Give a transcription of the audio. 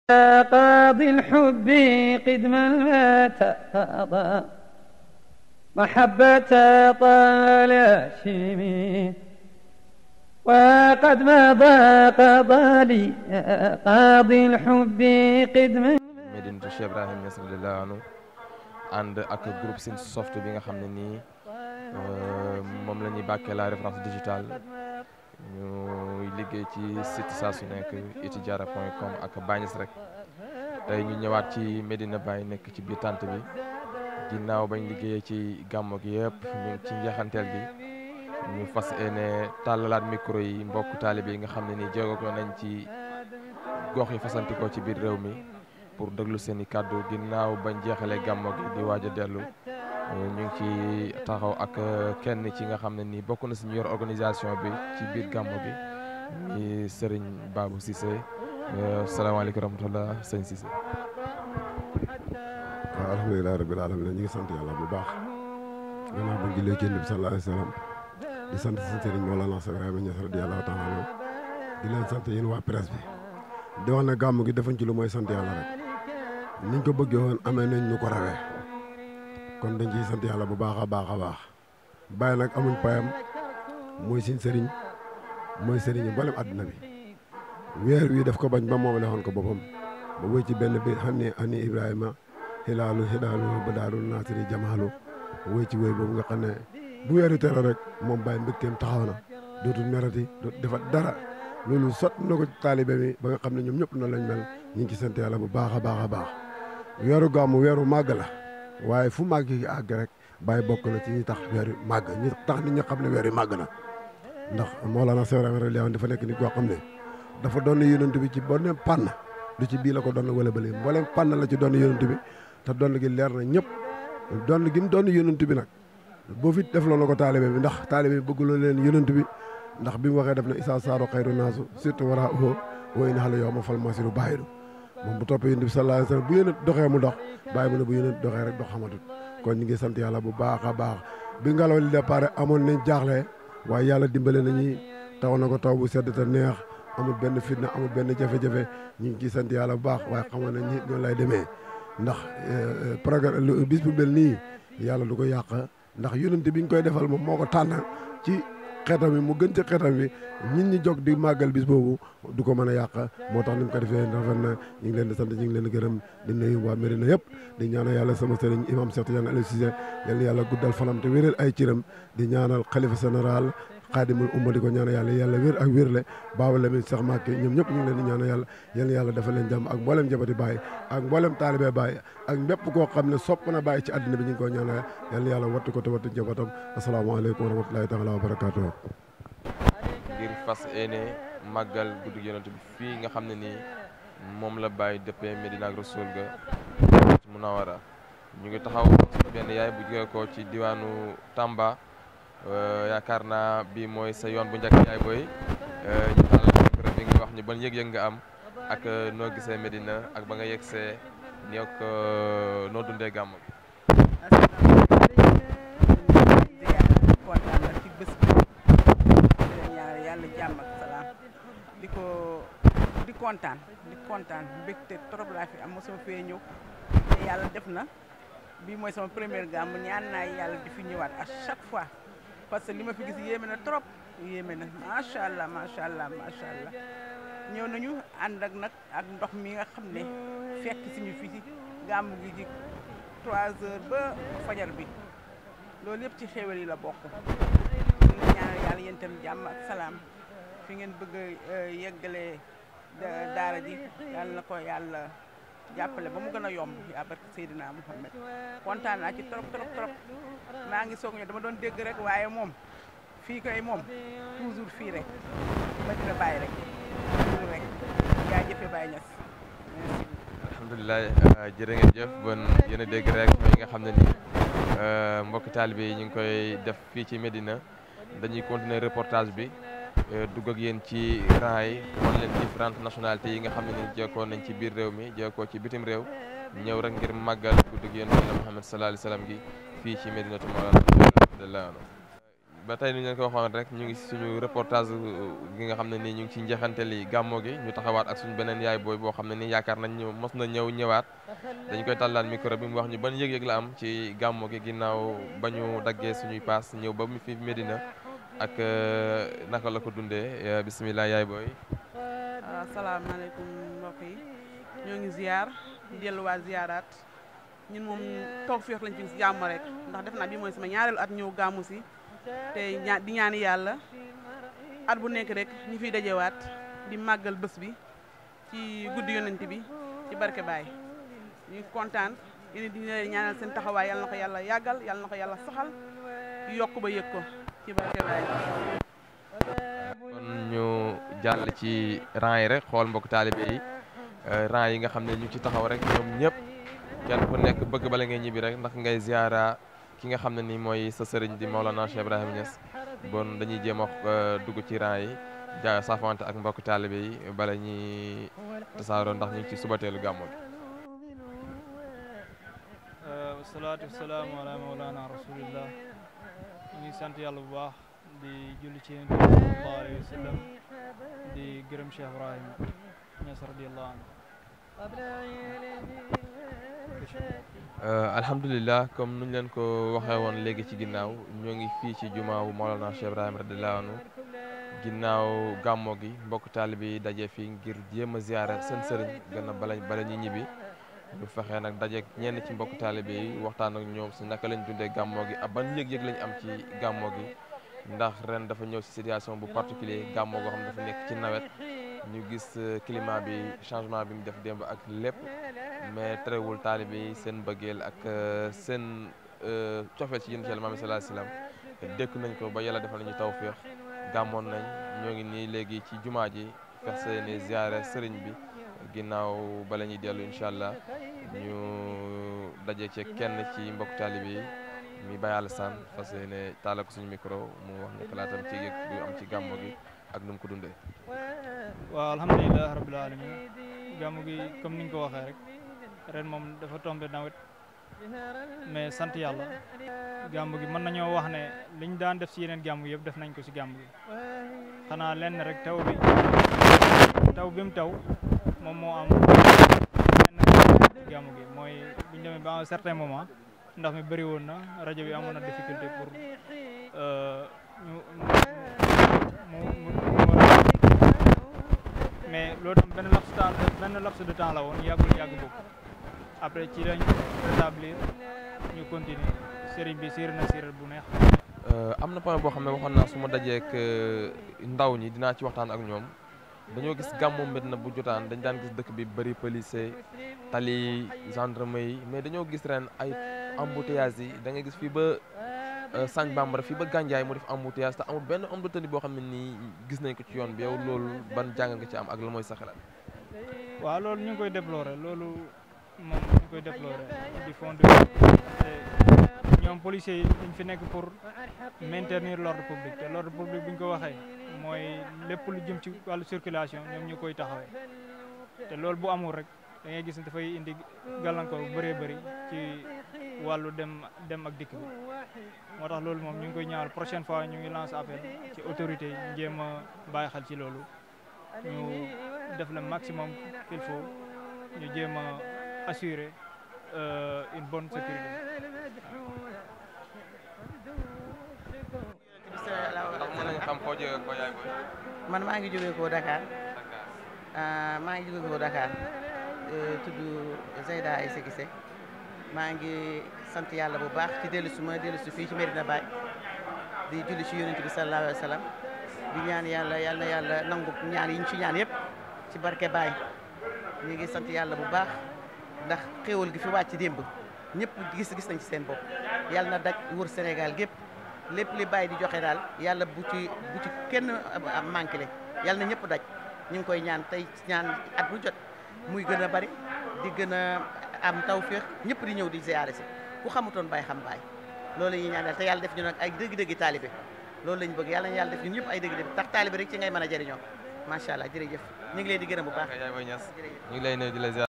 قاضي الحب قدما تقضى محبة طال شمي وقد مضى قضى لي قاضي الحب قدما Medinatu Cheikh Ibrahim Niass radiyallahu anhu ànd ak groupe Sin Soft bi nga xam ne nii moom la ñuy bàkkee la référence digitale ñu liggéey ci site saa su nekk itijaara point com ak Bañes rek tey ñu ñëwaat ci Medina Baye nekk ci biir tànt bi ginnaaw bañ liggéeyee ci gàmmo gi yëpp ñu ngi ci njeexanteel gi ñu fas yéene tàllalaat micro yi mbokk taalibe yi nga xam ne nii jéego ko nañ ci gox yi fasantikoo ci biir réew mi pour déglu seen i kàddu ginnaaw bañ jeexalee gàmmo gi di waaj a dellu ñu ngi ci taxaw ak kenn ci nga xam ne nii bokk na si ñu yor organisation bi ci biir gàmmo gi ni Serigne Babou Cissé salaamaaleykum rahmatullah sëñ Cissé. waaw alhamdulilah rabbil alamin ñu ngi sant yàlla bu baax gannaaw ba ngi léegi bi sallallahu alayhi wa sallam di sant si sëriñ Mawlana Cheikh Ibrahima Niass radiyallahu taala anhu di leen sant yéen waa presse bi di wax ne gàmm gi defuñ ci lu mooy sant yàlla rek niñ ko bëggee woon amee nañ ñu ko rawee kon dañ ciy sant yàlla bu baax a baax a baax bàyyi nag amuñ payam mooy suñ sëriñ mooy sëriñ yi mboolem àdduna bi weer wi def ko bañ ba moom defoon ko boppam ba wéy ci benn bi xam ne ani Ibrahima xilaalu xilaalu ba daarul naasiri jamaalu wéy ci wéy boobu nga xam ne bu weeru tere rek moom bàyyi mbégteem taxaw na dootul merati dootul defat dara loolu sot na ko taalibe mi ba nga xam ne ñoom ñëpp noonu lañ mel ñu ngi ci sant yàlla bu baax a baax a baax weeru gàmmu weeru màgg la waaye fu màgg yi àgg rek bàyyi bokk na ci ñi tax weeru màgg ñi tax nit ñi xam ne weeru màgg na ndax Mawlana Cheikh Ibrahima radiyallahu dafa nekk nit koo xam ne dafa doon yonent bi ci bonne pann du ci bii la ko doon wala bële mboolem pann la ci doon yonent bi te doon gi leer na ñëpp doon gi mu doon yonent bi nag boo fi def loolu ko taalibe bi ndax taalibe bi bëgguloo leen yonent bi ndax bi mu waxee def na isa saaro xayru naasu surtout war a oo wooy na xale yow ma fal masiru bàyyidu moom bu toppee yonent bi sallallahu alayhi wasallam bu yonent doxee mu dox bàyyi mu ne bu yonent doxee rek dox xamatut kon ñu ngi sant yàlla bu baax a baax bi ngelaw li départ amoon nañ jaaxle waaye yàlla dimbale nañu taw na ko taw bu sedd te neex amul benn fitna amul benn jafe-jafe ñu ngi ciy sant yàlla bu baax waaye xamoon nañ ni noonu lay demee ndax programme bis bu mel nii yàlla du ko yàq ndax yonent bi ñu koy defal moom moo ko tànn ci xeetam bi mu gën ci xeetam bi ñit ñi jóg di màggal bis boobu du ko mën a yàq moo tax ni mu ko defee rafet na ñu ngi leen di sant ñu ngi leen di gërëm di nuyu waa Mérina yëpp di ñaanal yàlla sama sëriñ imam Cheikh Tidiane Aliou Cissé yal yàlla guddal fanam te wéral ay ciram di ñaanal xalifa général xaadimul umma di ko ñaanal yàlla yàlla wér ak wérle baaba Lamine Cheikh Mbacké ñoom ñëpp ñu ngi leen di ñaanal yàlla yal yàlla dafa leen jàmm ak mboolem jabati Baye ak mboolem taalibe Baye ak mbépp koo xam ne sopp na Baye ci àddina bi ñu ngi koy ñaanal yal yàlla wattu ko te wattu jabatam asalaamaaleykum wa rahmatulahi taala wa barakatuh ngir fas yéene màggal guddi yonent bi fii nga xam ne nii moom la Baye dëppee Medina ak Rasul ga Munawara ñu ngi taxaw benn yaay bu jógee ko ci diwaanu Tamba yaakaar naa bi mooy sa yoon bu njëkk yaay booy ñu tàllal micro bi nga wax ñu ban yëg-yëg nga am ak noo gisee Medina ak ba nga yegsee ni ak noo dundee gàmm gi kontaan na ci bés bi di leen ñaanal yàlla jàmm ak salaam di ko di kontaan di kontaan mbégte trop laa fi am mosuma fee ñëw te yàlla def na bii mooy sama première gàmm ñaan naa yàlla di fi ñëwaat à chaque fois parce que li ma fi gis yéeme na trop yéeme na macha allah macha allah macha allah ñëw nañu ànd ak nag ak ndox mi nga xam ne fekk suñu fi ci gàmm gi ci 3 heures ba fajar bi loolu yëpp ci xéwal yi la bokk ñu ngi ñaanal yàlla yéen itam jàmm ak salaam fi ngeen bëgg a yeggalee daara ji yàlla na ko yàlla jàppale ba mu gën a yomb yaa barke Seydina Muhammad kontaan naa ci trop trop trop maa ngi soog ñëw dama doon dégg rek waaye moom fii koy moom toujours fii rek ba dina bàyyi rek toujours rek yaa jëfe Baye Niass merci. alhamdulilah jërë ngeen jëf bon yéen a dégg rek yi nga xam ne nii mbokki taalibe yi ñu ngi koy def fii ci Medina dañuy continuer reportage bi dugg ak yéen ci rang yi wan leen différentes nationalités yi nga xam ne ni jeekoo nañ ci biir réew mi jeekoo ci bitim réew ñëw rek ngir màggal guddi gi yéen la Muhammad sallallahu alayhi wasallam gi fii ci Medinatu Mawlana radiyallahu anhu ba tey ni ñu leen ko waxoon rek ñu ngi si suñu reportage gi nga xam ne nii ñu ngi ci njeexanteli gàmmo gi ñu taxawaat ak suñu beneen yaay booy boo xam ne nii yaakaar nañ ñu mos na ñëw ñëwaat dañ koy tàllaat micro bi mu wax ñu ban yëg-yëg la am ci gàmmo gi ginnaaw ba ñu daggee suñuy paas ñëw ba mu fi Medina ak naka la ko dundee bisimilah yaay booy. asalaamaaleykum mbokk yi ñoo ngi ziar di delluwaat ziaraat ñun moom toog féex lañ fi si jàmm rek ndax def naa bi mooy sama ñaareelu at ñëw gàmmu si te ñaa di ñaani yàlla at bu nekk rek ñu fiy dajewaat di màggal bés bi ci guddi yonent bi ci barke Baay ñu kontaan yéen di leen ñaanal seen taxawaay yàlla na ko yàlla yàggal yàlla na ko yàlla saxal yokk ba yëg ko ci barke Baay kon ñu jàll ci rang yi rek xool mbokk taalibe yi rang yi nga xam ne ñu ci taxaw rek ñoom ñëpp kenn ku nekk bëgg bala ngay ñibbi rek ndax ngay ziara ki nga xam ne ni mooy sa sëriñ di Maolana Cheikh Ibrahima Niass bon dañuy jéem a dugg ci rang yi ja saafante ak mbokk taalibe yi bala ñuy tasaaroo ndax ñu ngi ci subateelu gàmmu gi wasalaatu wasalaamu ala Maolana rasulillah ñu ngi sant yàlla bu baax di julli ci yonent bi sallallahu alayhi wa sallam di gërëm Cheikh Ibrahima Niass radiyallahu anhu alhamdulilah comme nuñ leen ko waxee woon léegi ci ginnaaw ñoo ngi fii ci jumaawu Maolana Cheikh Ibrahima radiyallahu anhu ginnaaw gàmmo gi mbokk taalibe yi daje fii ngir jéem a ziyaara seen sëriñ gën a bala bala ñu ñibbi ñu fexee nag daje ñenn ci mbokk taalibe yi waxtaan ak ñoom si naka lañ dundee gàmmo gi ak ban yëg-yëg lañ am ci gàmmo gi ndax ren dafa ñëw si situation bu particulier gàmmo goo xam ne dafa nekk ci nawet ñu gis climat bi changement bi mu def démb ak lépp mais terewul taalibe yi seen bëggeel ak seen cofeel ci yéen ci yàlla Muhammad sallallahu alayhi wasallam dékk nañ ko ba yàlla defal nañu tawféex gàmmoon nañ ñoo ngi nii léegi ci jumaa ji fex seeni ziyaare sëriñ bi ginnaaw bala ñuy dellu incha allah ñu daje ci kenn ci mbokk taalibe yi mi Baye Alassane fas yéene taala ko suñu micro mu wax ne xalaatam ci yëg bu am ci gàmmo gi ak nu mu ko dundee. waaw alhamdulilah rabbil alamin gàmmu gi comme ni nga ko waxee rek ren moom dafa tombé nawet mais sant yàlla gàmmu gi mën nañoo wax ne liñ daan def si yeneen gàmmu yëpp def nañ ko si gàmmu gi xanaa lenn rek taw bi taw bi mu taw moom moo am lenn gàmmu gi mooy biñ demee ba un certain moment ndax mi bëri woon na rajo bi amoon na difficulté pour ñu mu mu mais loolu tam benn laps temps benn laps de temps la woon yàggul yàgg boobu après ci lañ rétablir ñu continuer sëriñ bi siir na siiral bu neex am na point boo xam ne waxoon naa su ma dajeek ndaw ñi dinaa ci waxtaan ak ñoom dañoo gis gàmmu Medina bu jotaan dañ daan gis dëkk bi bëri policier tali gendarmerie yi mais dañoo gis ren ay embouteillage yi da ngay gis fii ba Sagne Bambara fii ba Gandiaye mu def embouteillage te amul benn homme de tenue boo xam ne nii gis nañ ko ci yoon bi yow loolu ban jàng nga ci am ak la mooy sa xalaat. waaw loolu ñu ngi koy déplorer loolu moom ñu ngi koy déplorer di fond de te ñoom policiers yi dañ fi nekk pour maintenir l'ordre public te l'ordre public bu ñu ko waxee mooy lépp lu jëm ci wàllu circulation ñoom ñu koy taxawee te loolu bu amul rek da ngay gis ne dafay indi gàllankoor bu bëree bëri ci wàllu dem dem ak dikk bi moo tax loolu moom ñu ngi koy ñaawal prochaine fois ñu ngi lance appel ci autorité yi jéem a bàyyi xel ci loolu ñu def le maximum qu'il faut ñu jéem a assurer une bonne sécurité. ndax mën nañu xam koo jógee ko yaay booy. man maa ngi jógee ko Dakar maa ngi jógee ko Dakar tudd Zeyda Aïssa Gissé maa ngi sant yàlla bu baax ci dellu si ma dellu si fii ci Medina Baye di julli ci yonent bi sallallahu alayhi wa sallam di ñaan yàlla yal na yàlla nangu ñaan yi ñu ci ñaan yëpp ci barke Baye ñu ngi sant yàlla bu baax ndax xéewal gi fi wàcc démb ñëpp gis gis nañ ci seen bopp yàlla na daj wër Sénégal gépp lépp li Baye di joxe daal yàlla bu ci bu ci kenn manqué le yàlla na ñëpp daj ñu ngi koy ñaan tey ñaan at bu jot muy gën a bari di gën a am tawféex ñëpp di ñëw di ziyaare si ku xamutoon Baye xam Baye loolu la ñuy ñaanal te yàlla def ñu nag ay dëgg-dëggi taalibe loolu lañ bëgg yàlla na yàlla def ñun ñëpp ay dëgg-dëgg tax taalibe rek ci ngay mën a jëriñoo macha allah jërëjëf ñu ngi leen di gërëm bu baax yaay booy Niass jërëjëf ñu ngi lay nuyu di la ziar